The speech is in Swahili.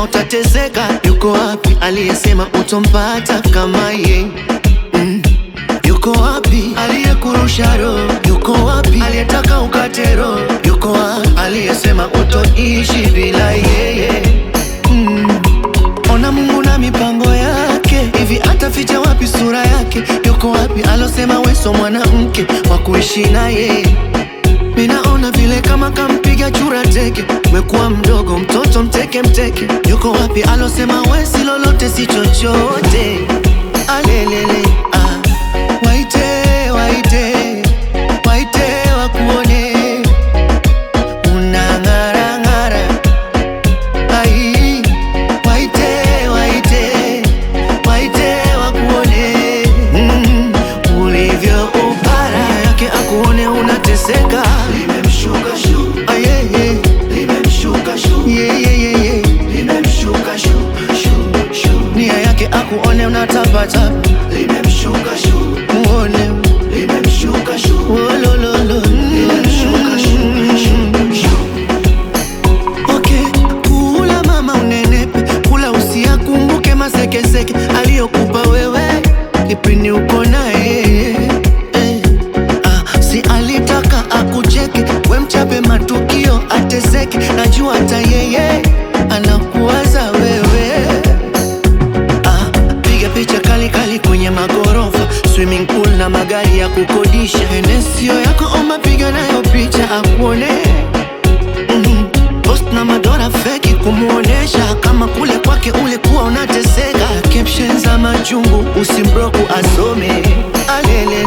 utateseka. Yuko wapi aliyesema utompata kama ye? Mm. Yuko wapi aliyekurusha roho? Yuko wapi aliyetaka ukate roho? Yuko wapi aliyesema utoishi bila yeye? Mm. Ona Mungu na mipango yake, hivi ataficha wapi sura yake? Yuko wapi alosema weso mwanamke wa kuishi naye? Minaona vile kama kampiga chura teke, umekuwa mdogo mtoto mteke mteke. Yuko wapi alosema we si lolote si chochote? Alelele ah. Waite waite waite wakuone unang'ara ng'ara ai waite waite waite wakuone mm, ulivyo upara yake akuone unateseka limemshuka shu ayeye limemshuka shu yeyeyeye limemshuka shu shu shu nia yake akuone unatapatapa limemshuka shu muone limemshuka shu wolololo limemshuka shu shu shu Okay, kula mama unenepe, kula usiyakumbuke masekeseke aliyokupa wewe kipindi uko naye eh. Ah, si alitaka akucheke, we mchape matukio ateseke, najua hata yeye anakuwaza wewe Ah, piga picha kali kali kwenye magorofa, swimming pool na magari ya kukodisha. Enesio yako oma, piga nayo picha akuone Mhm. Post na madora feki kumuonesha kama kule kwake ulikuwa unateseka. Caption za machungu usimbroku asome alele